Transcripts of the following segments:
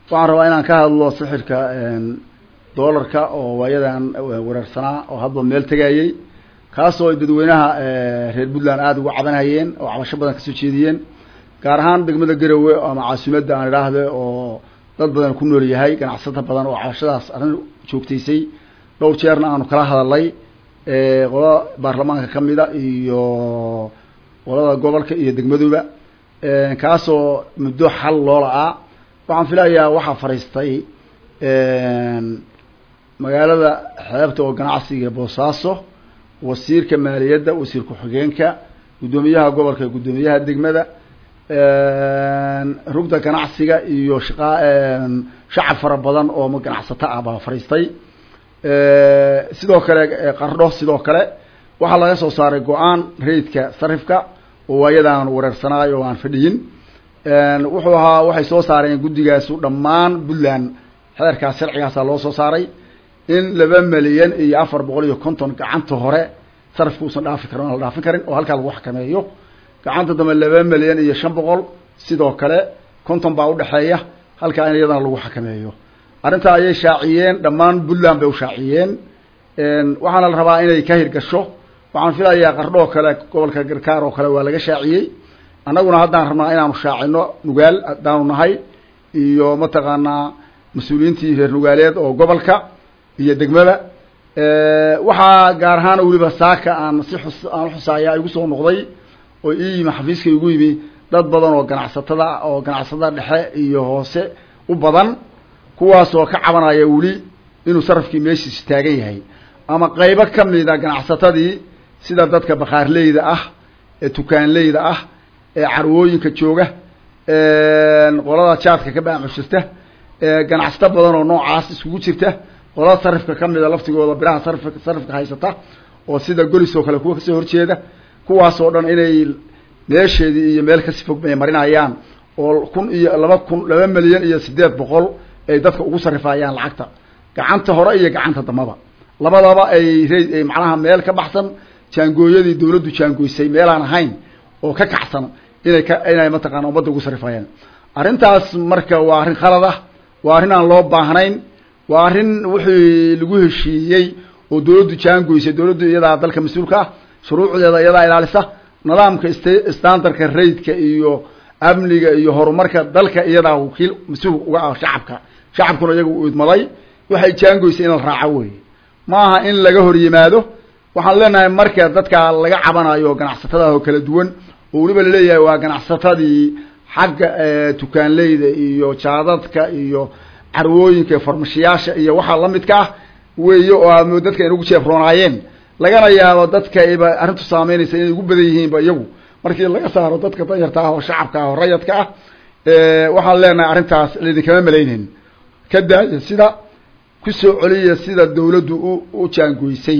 waxaan rabaa inaan ka hadlo sixirka doolarka oo waayadan wereersanaa oo hadba meel tegayey kaasoo ay dadweynaha reer puntland aada uga cabanhayeen oo cabasho badan kasoo jeediyeen gaar ahaan degmada garowe ama caasimadda aan idhaahde oo dad badan ku nool yahay ganacsato badan oo cabashadaas arrin joogtaysay dhowr jeerna aanu kala hadalnay qolada baarlamaanka kamida iyo qolada gobolka iyo degmaduba kaasoo muddo xal loola-aa waxaan filayaa waxaa fariistay magaalada xeebta oo ganacsiga boosaaso wasiirka maaliyadda wasiir ku-xigeenka guddoomiyaha gobolka guddoomiyaha degmada rugda ganacsiga iyo shaqa shacab fara badan oo ganacsato ah baa fariistay sidoo kale qardho sidoo kale waxaa laga soo saaray go-aan rayidka sarifka oo waayadaan wareersanaayo o aan fadhiyin wuxuu ahaa waxay soo saareen guddigaasu dhammaan puntland xeerkaas sharcigaasa loo soo saaray in laba milyan iyo afar boqol iyo konton gacanta hore sarifka uusan dhaafi karin on la dhaafin karin oo halkaa lagu xakameeyo gacanta dambe laba milyan iyo shan boqol sidoo kale konton baa udhexeeya halkaa in iyadana lagu xakameeyo arrintaa ayay shaaciyeen dhammaan puntland bay u shaaciyeen waxaana la rabaa inay ka hirgasho waxaan filayaa qardho oo kale gobolka garkaar oo kale waa laga shaaciyey annaguna haddaan rabnaa inaanu shaacino nugaal haddaanu nahay iyo mataqaanaa mas-uuliyiintii reer nugaaleed oo gobolka iyo degmada waxaa gaar ahaan weliba saaka aan si xus aan uxusaaya igu soo noqday oo ii yimi xafiiska igu yimi dad badan oo ganacsatada oo ganacsatada dhexe iyo hoose u badan kuwaasoo ka cabanaya weli inuu sarafkii meeshiis taagan yahay ama qaybo kamida ganacsatadii sida dadka bakhaarleyda ah ee tukaanleyda ah ee carwooyinka jooga qolada jaadka ka baamushirta ganacsato badan oo noocaas iskugu jirta qolada sarifka kamida laftigooda biraha sarif sarifka haysata oo sida golis oo kale kuwa kasoo horjeeda kuwaasoo dhan inay meesheedii iyo meel kasi fog bay marinayaan oo kun iyo laba kun laba milyan iyo sideed boqol ay dadka ugu sarifayaan lacagta gacanta hore iyo gacanta dambaba labadaba ay r macnaha meel ka baxsan jaangooyadii dawladdu jaangoysay meelaan ahayn oo ka kacsan inay ka inay mataqana ummadda ugu sarifayaan arrintaas marka waa arrin khalad ah waa arrin aan loo baahnayn waa arrin wixii lagu heshiiyey oo dawladdu jaangoysay dawladdu iyadaa dalka mas-uulka ah shuruucdeeda iyadaa ilaalisa nidaamka st standardka raidka iyo amniga iyo horumarka dalka iyadaa wakiil mas-uul uga ah shacabka shacabkuna iyaga u idmaday waxay jaangoysay in la raaco wey ma aha in laga hor yimaado waxaan leenahay marka dadka laga cabanayo ganacsatada oo kala duwan oo weliba laleeyahay waa ganacsatadii xagga tukaanleyda iyo jaadadka iyo carwooyinka farmashiyaasha iyo waxaa lamidka ah weeye oo aamo dadka inugu jeefroonaayeen lagana yaabo dadka ayba arrintu saameynaysa inay ugu badan yihiinba iyagu markii laga saaro dadka danyarta ah oo shacabka ah oo rayadka ah waxaan leenahay arrintaas laidinkama malayneyn ka daaya sida kusoo celiya sida dawladdu u u jaangoysay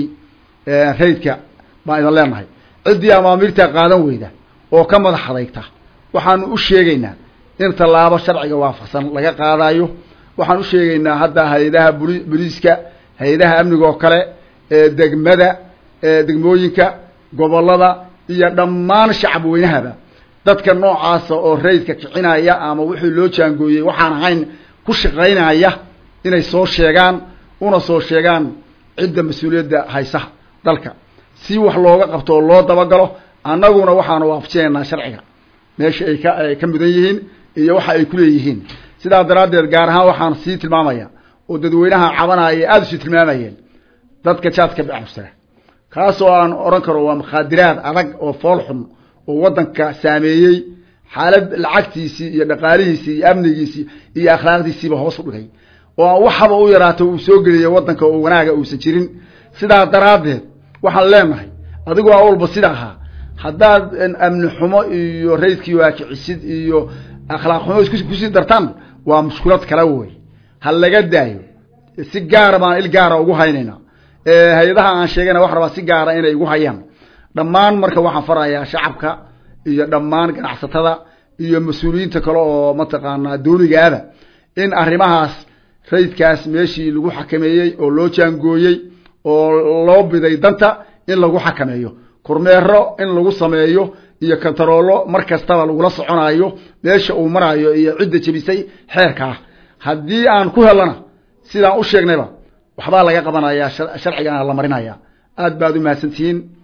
raydka baan idin leenahay ciddii amaamiirta qaadan weyda oo ka madax adayta waxaanu u sheegaynaa in tallaabo sharciga waafaqsan laga qaadayo waxaan u sheegaynaa hadda hay-adaha buli boliiska hay-adaha amniga oo kale degmada degmooyinka gobolada iyo dhammaan shacab weynahaba dadka noocaasa oo raydka kicinaya ama wixii loo jaangooyey waxaan ahayn ku shaqaynaya inay soo sheegaan una soo sheegaan cidda mas-uuliyadda haysa dalka si wax looga qabto oo loo dabagalo annaguna waxaanu waafajinaynaa sharciga meesha ay ka ay ka mudan yihiin iyo waxa ay kuleeyihiin sidaa daraaddeed gaar ahaan waxaan sii tilmaamaya oo dadweynaha cabanaya aada usii tilmaamayeen dadka jaadka bacabsara kaasoo aan odhan karo waa mukhaadiraad adag oo fool xun oo waddanka saameeyey xaalad lacagtiisii iyo dhaqaalihiisii iyo amnigiisii iyo akhlaaqdiisiiba hoos u dhigay oo waxaba u yaraata uu soo geliyay waddanka oo wanaaga uusan jirin sidaa daraaddeed waxaan leenahay adigoo awalba sida ahaa haddaad amni xumo iyo raydkii waakicisid iyo akhlaaq xumo is kusii dartaan waa mushkulad kale wey ha laga daayo si gaara baan il gaara ugu haynayna hay-adaha aan sheegayna wax rabaa si gaara inay igu hayaan dhammaan marka waxaan farayaa shacabka iyo dhammaan ganacsatada iyo mas-uuliyiinta kale oo mataqaanaa dawligaada in arrimahaas raydkaas meeshii lagu xakameeyey oo loo jaangooyey oo loo biday danta in lagu xakameeyo kormeero in lagu sameeyo iyo kantaroolo mar kastaba lagula soconayo meesha uu marayo iyo cidda jebisay xeerkaa haddii aan ku helana sidaan u sheegnayba waxbaa laga qabanaya sharcigana la marinaya aad baad u mahadsantihiin